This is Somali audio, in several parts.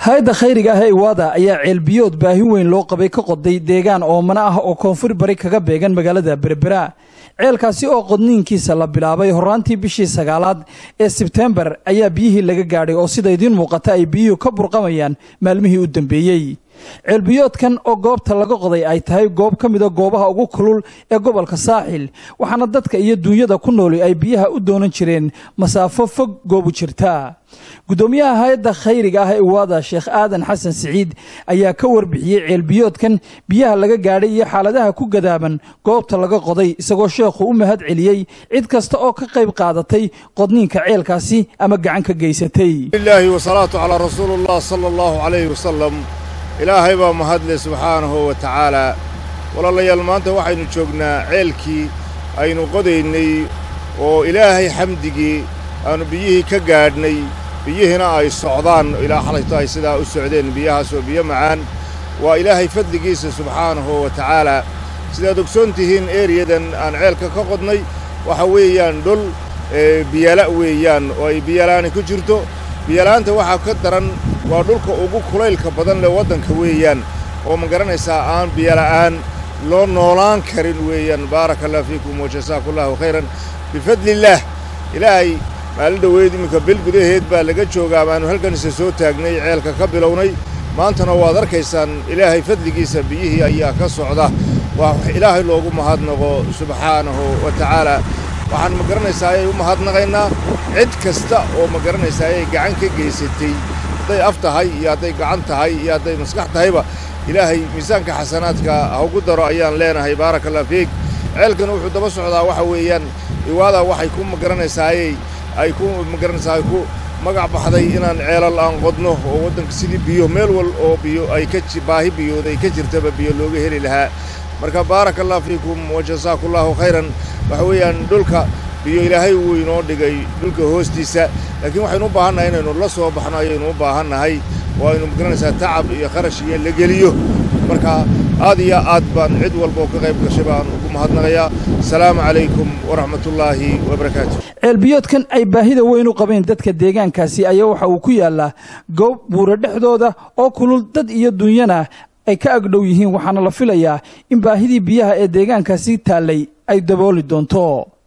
hay-adda khayriga ah ee iwaada ayaa ceelbiyood baahi weyn loo qabay ka qoday deegaan oomana ah oo koonfur bari kaga beegan magaalada berbera ceelkaasi oo qodniinkiisa la bilaabay horaantii bishii sagaalaad ee sebtembar ayaa biyihii laga gaadhay oo sida idiin muuqata ay biyuhu ka burqamayaan maalmihii u dambeeyey ceelbiyoodkan oo goobta laga qoday ay tahay goob ka mida goobaha ugu kulul ee gobolka saaxil waxaana dadka iyo duunyada ku nooli ay biyaha u doonan jireen masaafo fog goobu jirta guddoomiyaha hay-adda khayriga ah ee iwaada sheekh aadan xasan siciid ayaa ka warbixiyey ceelbiyoodkan biyaha laga gaadhay iyo xaaladaha ku gadaaban goobta laga qoday isagoo sheekhu u mahad celiyey cid kasta oo ka qayb qaadatay qodniinka ceelkaasi ama gacan ka geysatay ilaahi wasalaatu calaa rasuulillah sala allahu calayhi wasalam ilaahay baa mahadle subxaanahu wa tacaalaa walaalayaal maanta waxaynu joognaa ceelkii aynu qodaynay oo ilaahay xamdigii aanu biyihii ka gaadhnay biyihiina ay socdaan ilaa xalayto ay sidaa u socdeen biyahaas oo biyo macaan waa ilaahay fadligiisa subxaanahu wa tacaalaa sidaad ogsoon tihiin eeriyadan aan ceelka ka qodnay waxa weeyaan dhul biyala' weeyaan oo ay biyala'aani ku jirto biyala'aanta waxaa ka daran waa dhulka ugu kulaylka badan leh waddanka weeyaan oo ma garanaysaa aan biyola'aan loo noolaan karin weeyaan baaraka allah fiikum wa jasaaku allahu khayran bifadliillaah ilaahay maalin dhoweyd iminka bil gudaheed baa laga joogaa baanu halkanise soo taagnay ceelka ka bilownay maantana waad arkaysaan ilaahay fadligiisa biyihii ayaa ka socda waa ilaahay loogu mahadnaqo subxaanahu wa tacaalaa waxaan ma garanaysaa ayay u mahadnaqaynaa cid kasta oo ma garanaysaa ayay gacan ka geysatay hadday af tahay iyo hadday gacan tahay iyo hadday maskax tahayba ilaahay miisaanka xasanaadka ha ugu daro ayaan leenahay baaraka allah fiik ceelkan wuxuu daba socdaa waxa weeyaan iwaada waxay ku magaranaysaa ayay ay ku magaranaysaa ay ku magac baxday inaan ceelal aan qodno oo waddanka sidii biyo meel wal oo biyo ay ka baahi biyood ay ka jirtaba biyo looga heli lahaa marka baaraka allah fiikum wa jasaaku allahu khayran waxa weeyaan dhulka biyo ilaahay wuu inoo dhigay dhulka hoostiisa laakiin waxaynu u baahannahay inaynu la soo baxno ayaynu u baahannahay oo aynu magaranaysaa tacab iyo kharash iyo la geliyo marka aad iyo aad baan cid walba oo ka qayb gashay baan ugu mahadnaqayaa asalaamu calaykum waraxmatullaahi wabarakaatu ceelbiyoodkan ay baahida weyn u qabeen dadka deegaankaasi ayaa waxa uu ku yaallaa goob buura dhexdooda oo kulul dad iyo dunyana ay ka agdhow yihiin waxaana la filayaa in baahidii biyaha ee deegaankaasi taallay ay dabooli doonto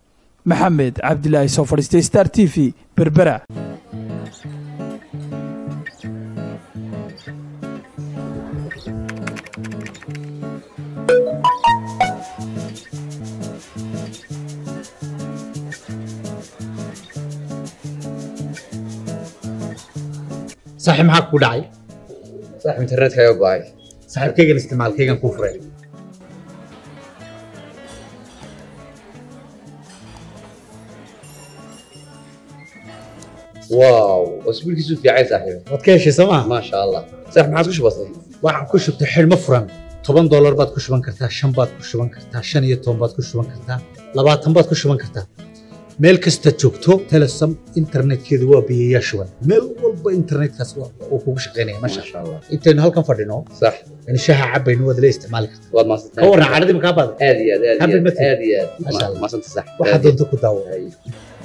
maxamed cabdilaahi soo fadhiistay star t v berbera saaxiib maxaa kugu dhacay saaxiib internetka ayaa go'ay saaxiibkaygan isticmaalkaygan kuu furay waaw wasbiilkiisu fiicay saaxiib waad ka heshay sooma maasha allah saaxiib maxaad ku shubatay waxaan ku shubtay xidhmo furan toban doolar baad ku shuban kartaa shan baad ku shuban kartaa shan iyo toban baad ku shuban kartaa labaatan baad ku shuban kartaa meel kasta joogto telesom internetkeedu waa biyayaa shuban meel walba internetkaas uu kugu shaqaynaya masha maasha allah intaynu halkan fadhino sax yani shaha cabaynu waad la isticmaali kartaa waad maasantay ka warran caadadii makaa baada aad iyo aad aad iyo Habib aad Mati. aad iyo aad Maasha Allah. maasanta sax waxaad doonto ku daawo Ay.